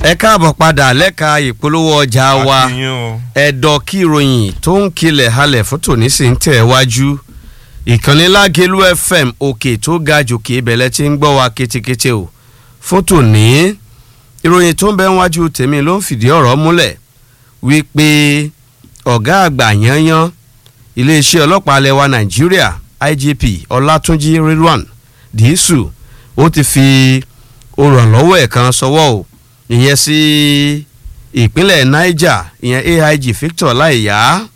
ẹ káàbọ̀ padà lẹ́ka ìpolówó ọjà wa àti yín o. ẹ̀dọ̀ kí ìròyìn tó ń kilẹ̀ halẹ̀ fún tòní sì ń tẹ̀ wájú ìkànnì lágẹ̀lú fm òkè tó ga jòkè ìbẹ̀lẹ̀ tí ń gbọ́ wa ketekete o fún tòní ìròyìn tó ń bẹ wájú tèmi ló ń fìdí ọ̀rọ̀ múlẹ̀ wípé ọ̀gá àgbà yanyan iléeṣẹ́ ọlọ́pàá alẹ́ wa nàìjíríà igp ọlátúnjì rilwan dísù ó ti fi olùrànlọ́wọ́ ẹ̀ kan sọwọ́ o ìyẹn sí ìpínlẹ̀ niger ìyẹn aig victor láìyá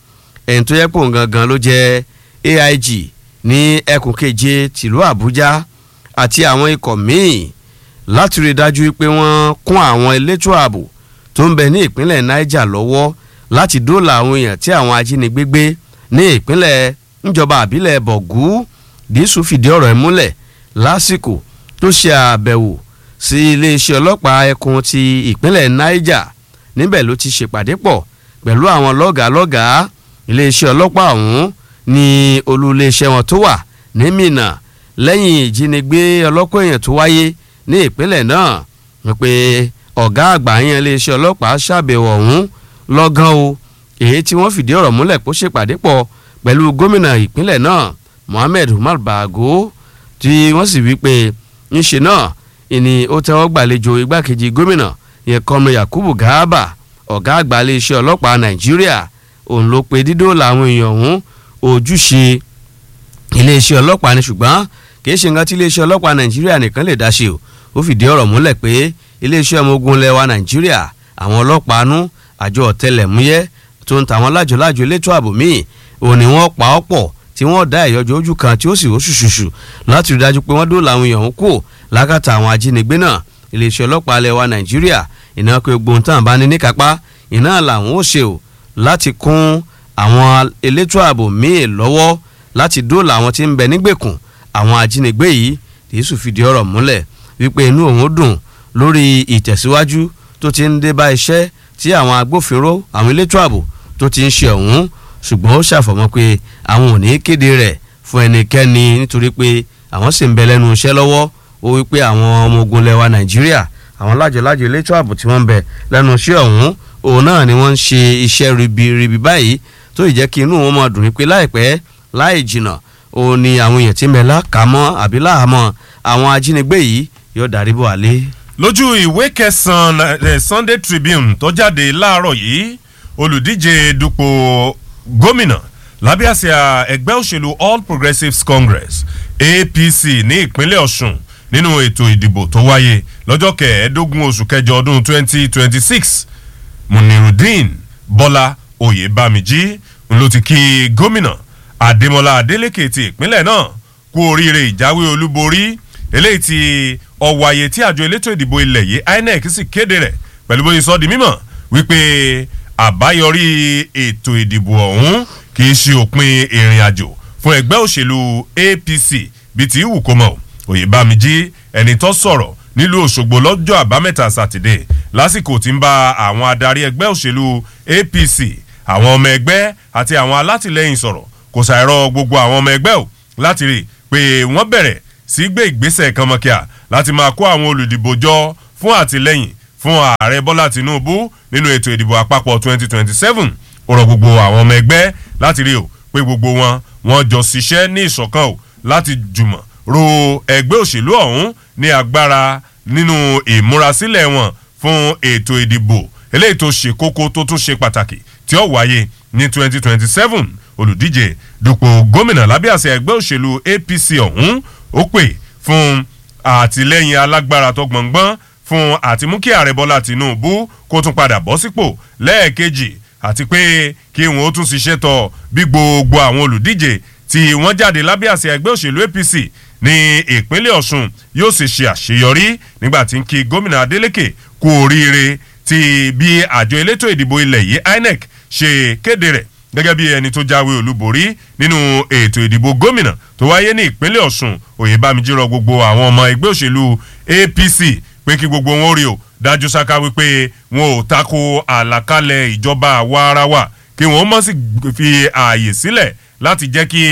ẹni tó yẹ pò gangan ló jẹ́ aig ní ẹkùn keje tìlú àbújá àti àwọn ikọ̀ míì láti rí i dájú pé wọ́n kún àwọn elétò ààbò tó ń bẹ ní ìpínlẹ̀ niger lọ́wọ́ láti dóòlà àwọn èèyàn tí àwọn ajínigbé gbé ní ìpínlẹ̀ níjọba àbílẹ̀ bọ̀gú dísù fìdí ọ̀rọ̀ ẹ̀ múlẹ̀ lásìkò tó ṣe àbẹ̀wò sí iléeṣẹ́ ọlọ́pàá ẹkùn ti ìpínlẹ̀ niger níbẹ̀ ló ti ṣèpàdé pọ̀ pẹ̀lú àwọn lọ́gàálọ́gàá iléeṣẹ́ ọlọ́pàá ọ̀hún ní olú iléeṣẹ́ wọn tó wà ní minna lẹ́yìn ìjínigbé ọlọ́kọ̀ èèyàn tó wáyé ní ìpínlẹ̀ náà wípé ọ̀gá àgbà yẹn iléeṣẹ́ ọlọ́pàá ṣàbẹ̀wò ọ̀hún lọ́gán o èyí tí wọ́n fìdí ọ̀rọ̀ múlẹ̀ kó ṣèpàdé pọ̀ pẹ̀lú gómìnà ìpínlẹ̀ náà mohammed umar bago tí wọ́n sì wí pé ńṣe náà ìní ó tẹ́wọ́ gbàlejò igbákejì gómìnà yẹn kọ́mọ yakubu garba ọ̀gá àgbà iléeṣẹ́ ọlọ́pàá nàìjíríà òun ló pe dídó làwọn èèyàn ọ̀hún ojúṣe iléeṣẹ́ ọlọ́pàá ni ṣùgbọ́n kìí ṣe nǹkan tí iléeṣẹ́ ọlọ́pàá nàìjíríà nìkan lè dá ṣe o ó fìdí ọ̀rọ̀ múlẹ̀ pé iléeṣẹ́ ọmọ ogun lẹwa nàìjíríà àwọn ọlọ́pàá nú àjọ ọ̀tẹlẹ̀múyẹ́ tó ń tàwọn lájọlájọ elétò ààbò míì òun ni wọ́n pa ọ́ pọ̀ tí wọ́n dá ìyọjọ́ ojú kan tí ó sì oṣùṣùṣù láti rí dájú pé wọ́n dóòlà àwọn èèyàn kú lákàtà àwọn ajínigbé náà iléeṣẹ́ ọlọ́pàá lẹwa nàìjíríà ìná pé gbóǹtàn bá ní níkápá ìná làwọn ó ṣe o láti kún àwọn elétò ààbò míì lọ́wọ́ láti dóòlà àwọn tí ń bẹ nígbèkùn àwọn ajínigbé yìí tìṣù fìdí ọ̀rọ̀ múlẹ̀ wípé inú òun dùn lórí ìtẹ̀síwájú tó ti ń dé bá iṣẹ́ tí àwọn agbófinró àwọn elétò ààbò tó ti ń ṣe ọ̀hún ṣùgbọ́n ó ṣàfọ̀mọ́ pé àwọn ò ní kéde rẹ̀ fún ẹnikẹ́ni nítorí pé àwọn sì ń bẹ lẹ́nu iṣẹ́ lọ́wọ́ ó wípé àwọn ọmọ ogun lẹwa nàìjíríà àwọn lájọlájọ elétò ààbò tí wọ́n ń bẹ lẹ́nu iṣẹ́ ọ̀hún òun náà ni wọ́n ń ṣe iṣẹ́ ribiribi báyìí tó ì jẹ́ kí inú wọn máa dùn wípé láìpẹ́ láì jìnnà òun ni àwọn èèyàn tí ń bẹ lákàmọ́ àbí láhàmọ́ àwọn ajínigbé yìí yóò darí bọ̀ àlé. lójú ìwé kẹsàn-án sunday tribune tó jáde láàárọ̀ yìí olùdíje dupò gómìnà lábẹ́ àsíá ẹgbẹ́ òṣèlú all progressives congress apc ní ìpínlẹ̀ ọ̀sùn nínú ètò ìdìbò tó wáyé lọ́jọ́ kẹẹ̀ẹ́dógún oṣù kẹjọ ọdún 2026 munirudeen bọ́lá oyèbámijí ló ti kí gómìnà adémọlá adélèké ti ìpínlẹ̀ náà kú oríire ìjáwé olúborí eléyìí ti ọ̀wàyè tí àjọ elétò ìdìbò ilẹ̀ yìí inec sì kéde rẹ̀ pẹ̀lú bóyá sọ di mímọ̀ wípé àbáyọrí ètò ìdìbò ọ̀hún kì í ṣe òpin ìrìn àjò fún ẹgbẹ́ òṣèlú apc bíi ti wù kó mọ̀ òyìnbámijí ẹni tó sọ̀rọ̀ nílùú òṣogbo lọ́jọ́ àbámẹ́ta sátidé lásìkò tí ń bá àwọn adarí ẹgbẹ́ òṣèlú apc àwọn ọmọ ẹgbẹ́ àti àwọn alátìlẹyìn sọ̀rọ̀ kò ṣàìrọ̀ gbogbo àwọn ọmọ ẹgbẹ́ ò láti rí i pé wọ́n bẹ̀rẹ̀ sí gbé ìgbésẹ̀ kanmọ́kíà láti máa kó àwọn olùdìbò jọ fún àtìlẹyìn fún ààrẹ bọ́lá tinubu nínú ètò ìdìbò àpapọ̀ 2027 ó rọ gbogbo àwọn ọmọ ẹgbẹ́ láti rí o pé gbogbo wọn wọn jọ ṣiṣẹ́ ní ìṣọ̀kan o láti jùmọ̀ ro ẹgbẹ́ òṣèlú ọ̀hún ní agbára nínú ìmúrasílẹ̀ wọn fún ètò ìdìbò eléyìí tó ṣe kókó tó tún ṣe pàtàkì tí ó wáyé ní 2027 olùdíje dupò gómìnà lábẹ́ àṣẹ ẹgbẹ́ òṣèlú apc ọ̀hún ó pè fún àtìlẹ́yìn alágbára tó gbọ̀ngbọ́n fún àtimú kí ààrẹ bọ́lá tinubu kó tún padà bọ́ sípò lẹ́ẹ̀kejì àti pé kí wọ́n ó tún ṣiṣẹ́ tọ̀ bí gbogbo àwọn olùdíje tí wọ́n jáde lábẹ́ àṣẹ ẹgbẹ́ òṣèlú apc ní ìpínlẹ̀ ọ̀sùn yóò sì ṣe àṣeyọrí nígbà tí ń kí gómìnà adeleke kú oríire ti bí àjọ elétò ìdìbò ilẹ̀ yìí inec ṣe kéde rẹ̀ gẹ́gẹ́ bí ẹni tó jáwé olúborí nínú ètò ìdìbò gómìnà tó wáyé ní ìpínlẹ̀ ọ̀sùn òyìnbámijí rọ gbogbo àwọn ọmọ ẹgbẹ́ òṣèlú apc pé kí gbogbo wọn rí o dájú sáká wípé wọn ò tako àlàkalẹ̀ ìjọba àwa ara wa kí wọn mọ̀ sí fi ààyè sílẹ̀ láti jẹ́ kí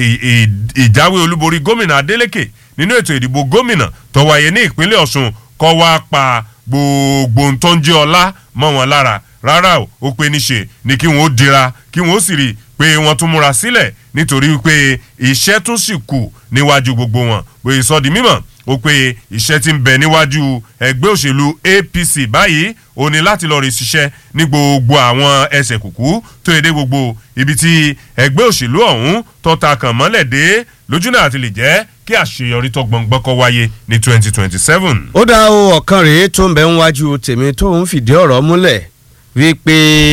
ìjáwé olúborí gómìnà adeleke nínú ètò ìdìbò gómìnà tó wáyé ní ìpínlẹ̀ ọ̀sùn kọ́ wá pa gbogbo ohun tó ń jẹ́ ọlá mọ́ wọn lára rárá o ó pe níṣe ni kí wọ́n ó dira kí wọ́n ó sì rí i pé wọ́n tún múra sílẹ̀ nítorí pé iṣẹ́ tún sì kù níwájú gbogbo wọn bóyá sọ di mímọ̀ ó pé iṣẹ́ tí ń bẹ níwájú ẹgbẹ́ òṣèlú apc báyìí ó ní láti lọ rí ṣiṣẹ́ ní gbogbo àwọn ẹsẹ̀ kùkú tó yẹ dé gbogbo ibi tí ẹgbẹ́ òṣèlú ọ̀hún tó ta kàn mọ́lẹ̀ dé lójú náà àti lè jẹ́ kí àṣeyọrí tó gbọ̀ngbọ́n kọ́ wáyé ní twenty twenty seven. ó dá o ọ̀kan rèé tó ń bẹ ń wájú tèmi tó ń fìdí ọ̀rọ̀ múlẹ̀ wípé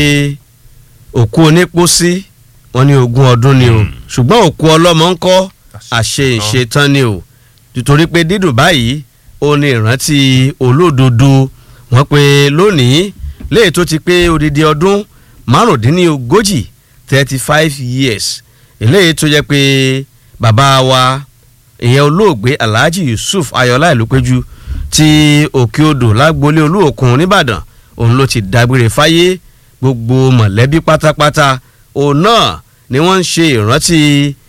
òkú onípòsí wọn ní ogún ọdún ni o ṣùgbọ́n òkú ọlọ́mọ ń kọ́ àṣe ìṣetán ni o nítorí pé dídùn báyìí ó ní ìrántí olódodo wọn pé lónìí léè tó ti pé odidi ọdún márùndínlógójì thirty five years eléyìí tó jẹ́ pé bàbá wa ìyẹn olóògbé alhaji yusuf ayọ̀lá ìlúpẹ́jù ti òkè odò lágboolé olúòkun nìbàdàn òun ló ti dágbére fáyé gbogbo mọ̀lẹ́bí pátápátá òun náà ni wọ́n ń ṣe ìrántí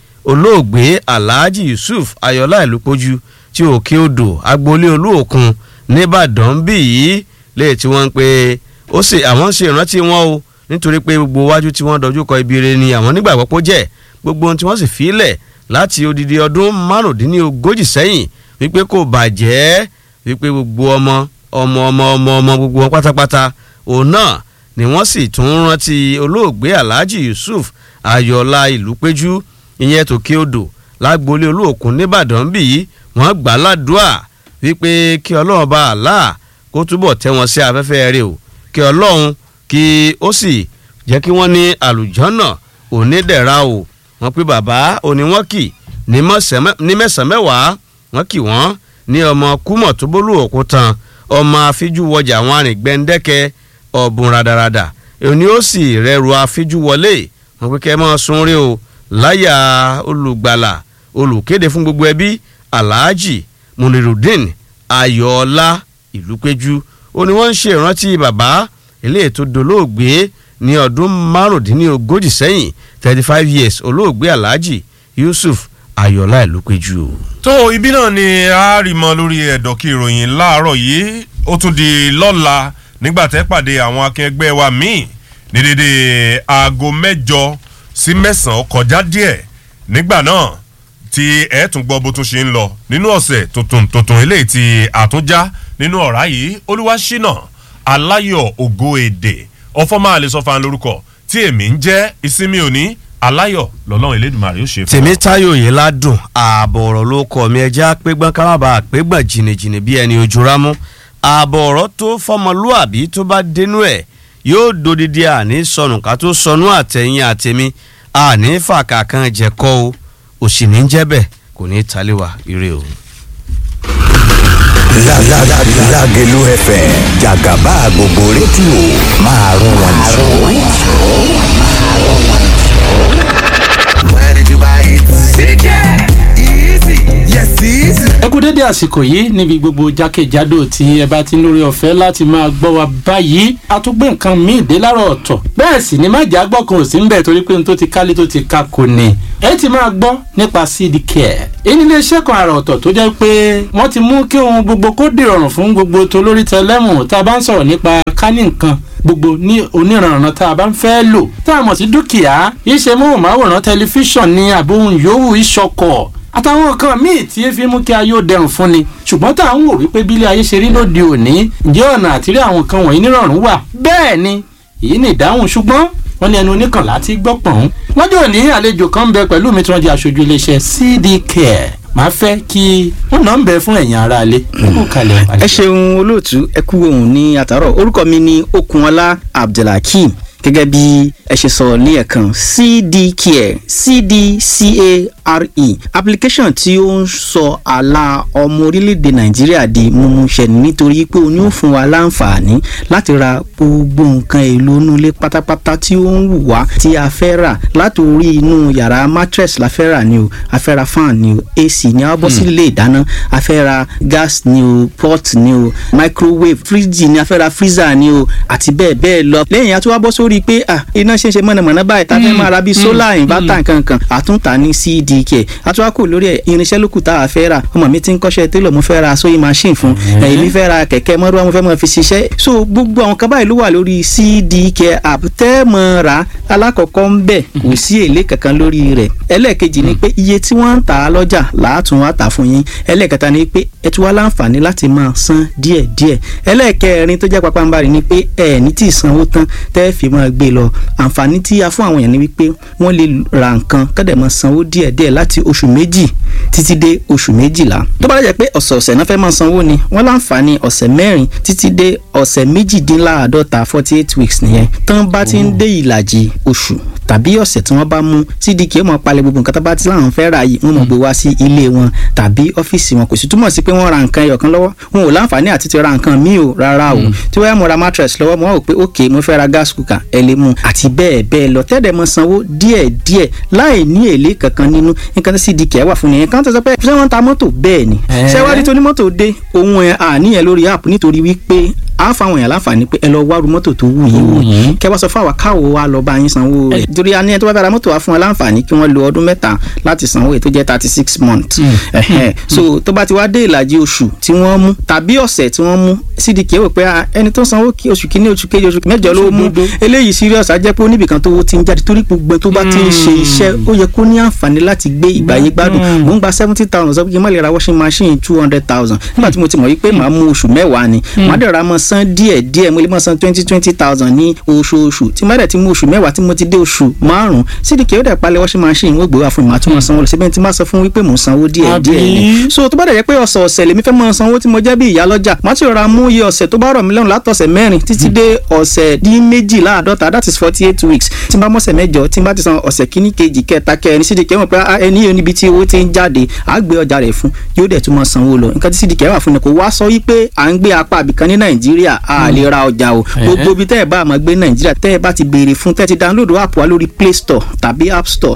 olóògbé alhaji yusuf ayọ̀lá ìlúpẹ́jù ti òkè odò agboolé olúòkun nìbàdàn bí yìí léè tí wọ́n ń pe ó sì àwọn ń ṣe ìrántí wọn o nítorí pé gbogbo wájú tí wọ́n dojú kọ ibi re ni àwọn nígbàgbọ́ pé ó jẹ́ gbogbo ohun tí wọ́n sì fi lẹ̀ láti odidi ọdún márùndínlógójì sẹ́yìn wípé kò bàjẹ́ wípé gbogbo ọmọ ọmọ ọmọ ọmọ ọmọ gbogbo wọn pátápátá òun náà ni wọ́n sì tún rántí olóògbé alhaji yusuf ayọ̀lá ìlúpẹ́jú ìyẹn tòkè odò lágboolé olóòkun nìbàdàn bí yìí wọ́n gbà ládùúà wípé kí ọlọ́run bá àlá kó túbọ̀ tẹ́ wọn sí afẹ́fẹ́ rẹ̀ o kí ọlọ́run kí ó sì jẹ́ kí wọ́n ní àlùjọ́nà onídẹ̀ra o wọ́n pé bàbá òní wọ́n kì ní mẹ́sàn-án mẹ́wàá wọ́n kì wọ́n ní ọmọ kúmọ̀ tó bólú òkútan ọmọ afíjú wọjà àwọn arìngbẹ́ndẹ́kẹ́ ọ̀bùn radarada òní ó sì rẹrù afíjú wọlé wọ́n pé kẹ́ ẹ mọ́ sunrí o láyà olùgbàlà olùkéde fún gbogbo ẹbí alhaji munirudin ayọ̀ọ́lá ìlúpẹ́jú ó ní wọ́n ń ṣe ìrántí bàbá eléyìí tó dolóògbé ní ọdún márùndínlógójì sẹ́yìn thirty five years olóògbé alhaji yusuf ayọ̀lá ìlúpẹ́jù. tó ibi náà ni a rí mọ lórí ẹ̀dọ̀kí ìròyìn láàárọ̀ yìí ó tún di lọ́la nígbà tẹ́ pàdé àwọn akẹgbẹ́ wa míì ní dédé aago mẹ́jọ sí mẹ́sàn-án kọjá díẹ̀ nígbà náà tí ẹ̀ tún gbọ́ bó tún ṣe ń lọ nínú ọ̀sẹ̀ tuntun tuntun eléyìí tí àtúnjá nínú ọ̀rá yìí olúwaṣínà aláyọ̀ ògo èdè ọfọmáàlè sọfà lórúkọ tí èmi ń jẹ́ ìsinmi òní aláyọ̀ lọ́lọ́run elédùnmarè ó ṣe fún tèmi táyò yìí ládùn ààbọ̀ ọ̀rọ̀ ló kọ́ mi ẹja pégbọ́n ká má bàa pégbọ́n jìnnìjìnnì bí ẹni ojú rámú ààbọ̀ ọ̀rọ̀ tó fọmọlúàbí tó bá dénú ẹ̀ yóò dodidi àní sọnù ká tó sọnù àtẹ̀yìn àtẹ̀mí àní fàkà kan jẹ̀kọ́ o òsì ní jẹ́ bẹ́ẹ̀ kò ní í talé wa ire o. Lágẹ̀lú FM jàgàbá gbogbo rédíò máa rún wọn jù. Where did you buy it? CK! Easy! Yes, easy! ẹ kú dédé àsìkò yìí níbi gbogbo jákèjádò tí ẹ bá ti ń lórí ọ̀fẹ́ láti máa gbọ́ wa báyìí a tún gbé nǹkan míì dé lára ọ̀tọ̀ bẹ́ẹ̀ sì ni májà gbọ́ kan ò sí ń bẹ̀ torí pé n tó ti kálé tó ti ka kò ní ẹ ti máa gbọ́ nípa cd care èyí ni iléeṣẹ́ kan àrà ọ̀tọ̀ tó jẹ́ pé wọ́n ti mú kí ohun gbogbo kó dìrọ̀rùn fún gbogbo tó lórí tẹlẹ́mù tá a bá ń sọ̀rọ̀ nípa kání nǹkan gbogbo ní oníranran tá a bá ń fẹ́ lò tá a mọ̀ sí dúkìá iṣẹ́ móhùnmáwòrán tẹlifíṣàn ní àbóhùn yòówù ìṣọkọ̀ àtàwọn nǹkan míì tí ẹ fi mú kí ayé ó dẹrùn fún ni ṣùgbọ́n tá à ń wò wípé bílẹ̀ ayé ṣe rí lóde òní ǹjẹ́ ọ̀nà àtìrí àwọn nǹkan wọ̀nyí nírọ̀rùn wà bẹ́ẹ̀ ni èyí ni ìdáhùn ṣùgbọ́n wọ́n ní ẹnu oníkànlá ti gbọ́ pọ̀n. lọ́jọ́ òní àlejò kan ń bẹ pẹ̀lú mi tí wọ́n di aṣojú iléeṣẹ́ cd care máa fẹ́ kí wọ́n náà ń bẹ fún ẹ̀yin aráalé. kó kalẹ̀ ẹ ṣeun olóòtú ẹ kú ohun ní àtàrọ orúkọ mi ni okunola abdulhakeem gẹ́gẹ́ bí ẹ ṣe sọ ní ẹ̀kan cdcare cdcare application tí ó ń sọ àlà ọmọ orílẹ̀-èdè nàìjíríà di mímúṣẹ nítorí pé o ní ó fún wa láǹfààní láti ra gbogbo nǹkan èlò inú ilé pátápátá tí ó ń wù wá tí a fẹ́ rà láti orí inú yàrá mattress la fẹ́ rà ni o a fẹ́ ra fan ni o ac ni a bọ́ sí ilé ìdáná a fẹ́ ra gas ni o pot ni o microwave fridge ni a fẹ́ ra freezer ni o àti bẹ́ẹ̀ bẹ́ẹ̀ lọ lẹ́yìn a tún wá bọ́ sórí pé ah iná ṣe ń ṣe mọ̀nàmọ́ná báyìí tá a fẹ́ máa ra bíi solar inverter nkankan àtúntà ní cd cdk àtúwákò lórí ẹ̀ irinṣẹ́ lókù tá a fẹ́ rà ọmọ mi ti ń kọ́ṣẹ́ télọ̀ mo fẹ́ ra sewing machine fún ẹ̀yìn mi fẹ́ ra kẹ̀kẹ́ mọ́rúwá mo fẹ́ mọ́ fi ṣiṣẹ́ so gbogbo àwọn kan báyìí ló wà lórí cdk app tẹ́ mọ́ ra alákọ̀ọ́kọ́ ń bẹ̀ kò sí èlé kankan lórí rẹ̀ ẹlẹ́ẹ̀kejì ni pé iye tí wọ́n ń tà á lọ́jà làátún wá tà fún yín ẹlẹ́ẹ̀kẹta ni pé ẹ tún wá láǹfààní láti máa san díẹ̀díẹ̀ ẹlẹ́ẹ̀kẹrin tó jẹ́ papambarì ni pé ẹ ní tí ì sanwó tán tẹ́ fi máa gbé lọ àǹfààní tí a fún àwọn èèyàn ni wípé wọ́n lè ra nǹkan kọ́dẹ̀ máa sanwó díẹ̀díẹ̀ láti oṣù méjì títí dé oṣù méjìlá tó bá dẹ̀ pé ọ̀sẹ̀ọ̀sẹ̀ náà fẹ́ máa sanwó ni wọ́n láǹfààní ọ̀sẹ̀ mẹ́rin títí dé ọ̀sẹ̀ méjìdínláàádọ́ta forty eight weeks nìyẹn tán bá ti ń dé ìlàjì oṣù tàbí ọ̀sẹ̀ tí wọ́n bá mú cdk ó máa palẹ̀ gbogbo nǹkan tó bá ti láwọn fẹ́ rà yìí wọ́n máa gbé wá sí ilé wọn tàbí ọ́fíìsì wọn kò sì túmọ̀ sí pé wọ́n ra nǹkan ẹyọ̀kan lọ́wọ́ wọn ò láǹfààní àti ti ra nǹkan míì o rárá o tí wọ́n yá mo ra mattress lọ́wọ́ mo wá wò pé ok mo fẹ́ ra gas cooker ẹ lè mú àti bẹ́ẹ̀ bẹ́ẹ̀ lọ tẹ́lẹ̀ mọ sanwó díẹ̀ díẹ̀ láì ní èlé kankan nínú nǹkan tí cdk wà fún nìyẹn kan tó sọ pé ṣé wọ́n ń ta mọ́tò bẹ́ẹ̀ ni ṣé wá rí tó ní mọ́tò dé ohun ẹ̀ àníyàn lórí app nítorí wípé a fáwọn èèyàn láǹfààní pé ẹ lọ wárú mọ́tò tó wù yín wò kẹ wá sọ fún àwa káwo wa lọ bá yín sanwó rẹ̀ torí a ní ẹ tó bá fẹ́ ra mọ́tò wa fún wa láǹfààní kí wọ́n lo ọdún mẹ́ta láti sanwó èyí tó jẹ́ thirty six months ẹ̀hẹ́n so tó bá ti wá dé ìlàjì oṣù tí wọ́n mú tàbí ọ̀sẹ̀ tí wọ́n mú cdk wò pé ẹni tó sanwó oṣù kínní oṣù kejì oṣù mẹ́jọ ló mú eléyìí serious á jẹ́ pé oníbìkan tó ti ń jáde torí gbogbo tó bá ti ń ṣe iṣẹ́ ó yẹ kó ní àǹfààní láti gbé ìgbàyé gbádùn mò ń gba seventy thousand sọ pé kí n má lè ra washing machine two hundred thousand nígbà tí mo ti mọ̀ wípé màá mú oṣù mẹ́wàá ni màá dẹ̀ ra mọ́ san díẹ̀ díẹ̀ mo lè mọ́ san twenty twenty thousand ní oṣooṣù tí má dẹ̀ ti mú oṣù mẹ́wàá tí mo ti dé oṣù márùn-ún cdk ó dẹ̀ palẹ̀ washing machine wọ́n gbé wá fún mi màá tún mọ́ sanwó lọ síbẹ̀ tí má sọ fún wípé mò ń sanwó díẹ̀ díẹ̀ ni so tó bá dẹ̀ jẹ́ pé ọ̀sẹ̀ ọ̀sẹ̀ lèmi fẹ́ mọ́ sanwó tí mo jẹ́ bí ìyá lọ́jà má ti rọra mú iye ọ̀sẹ̀ tó bá rọ̀ mí lọ́rùn látọ̀sẹ̀ mẹ́rin títí dé ọ̀sẹ̀ dín méjìláàdọ́ta that is forty eight weeks tí n bá mọ̀sẹ̀ mẹ́jọ tí n bá ti san ọ̀sẹ̀ kíní kejì kẹta kẹrin cdk mọ̀ pé ẹni yóò níbi tí owó ti ń jáde á gbé ọjà rẹ̀ fún yóò dẹ̀ tún mọ́ sanwó lọ nǹkan tí cdk wà fún ni kò wá sọ wípé à ń gbé apá àbìkan ní nàìjíríà a lè ra ọjà o gbogbo ibi tẹ́ ẹ bá máa gbé nàìjíríà tẹ́ ẹ bá ti béèrè fún tẹ́ ẹ ti download app wa lórí play store tàbí app store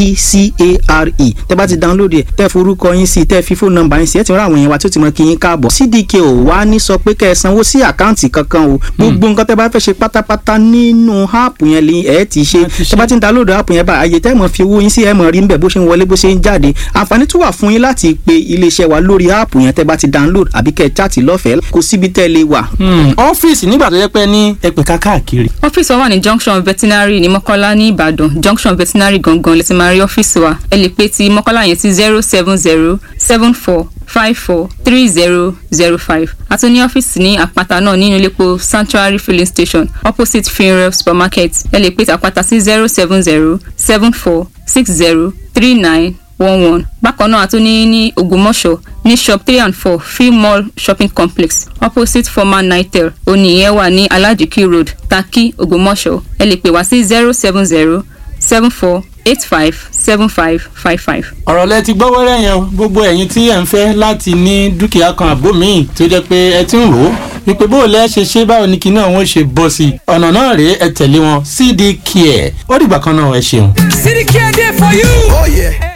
cdcare tẹ́ ẹ bá ti download ẹ̀ tẹ́ ẹ forúkọ yín sí tẹ́ ẹ fi fóònù nọ́mbà yín sí ẹ ti rán àwọn èèyàn wa tí ó ti mọ kí yín káàbọ̀ cdk ò wá ní sọ pé kẹ́ ẹ sanwó sí àkáǹtì kankan o gbogbo nǹkan tẹ́ ẹ bá fẹ́ ṣe pátápátá nínú app yẹn lè ẹ ti ṣe tẹ́ ẹ bá ti ń download app yẹn bá àyè tẹ́ ẹ mọ̀ fi owó yín sí ẹ mọ̀ rí níbẹ̀ bó ṣe ń wọlé bó ṣe ń jáde àǹfààní tún wà fún yín láti pe iléeṣẹ́ wa lórí app yẹn tẹ́ ẹ bá ti download àbí kẹ́ ẹ chaàtì lọ́fẹ̀ẹ́ kò síbi tẹ́ ẹ lè wà. ọ́fíìsì nígbà tó yẹ pé ní ẹ̀pẹ̀ káàkiri. ọ́fíìsì wa wà ní junction veterinary ní mọ́kọ́lá ní ìbàdàn junction veterinary gangan lè ti máa rí ọ́fíìsì wa ẹ lè pe ti mọ́kọ́lá yẹn sí zero seven zero seven four five four three zero zero five a tún ní ọ́fíìsì ní àpáta náà nínú iléepo sanctuary filling station opposite funeral supermarket ẹ lè pe ti àpáta sí zero seven zero seven four six zero three nine one one bákan náà a tún ní ní ògbómọ̀ṣọ́ ní shop three and four free mall shopping complex opposite former nitel oníyẹn wà ní alajiki road taki ògbómọ̀ṣọ́ ẹ lè pè wá sí zero seven zero seven four eight five seven five five five. ọ̀rọ̀ lẹ ti gbọ́ wẹ́rẹ́ yẹn gbogbo ẹ̀yin tí ẹ̀ ń fẹ́ láti ní dúkìá kan àbó míì tó jẹ́ pé ẹ ti ń rò ó wípé bó o lẹ́ ṣe ṣe báwo ni kinní àwọn ṣe bọ́ sí i ọ̀nà náà rèé ẹ tẹ̀lé wọn cd care ó dìgbà kan náà ẹ ṣeun. cdk dey for you. Oh, yeah.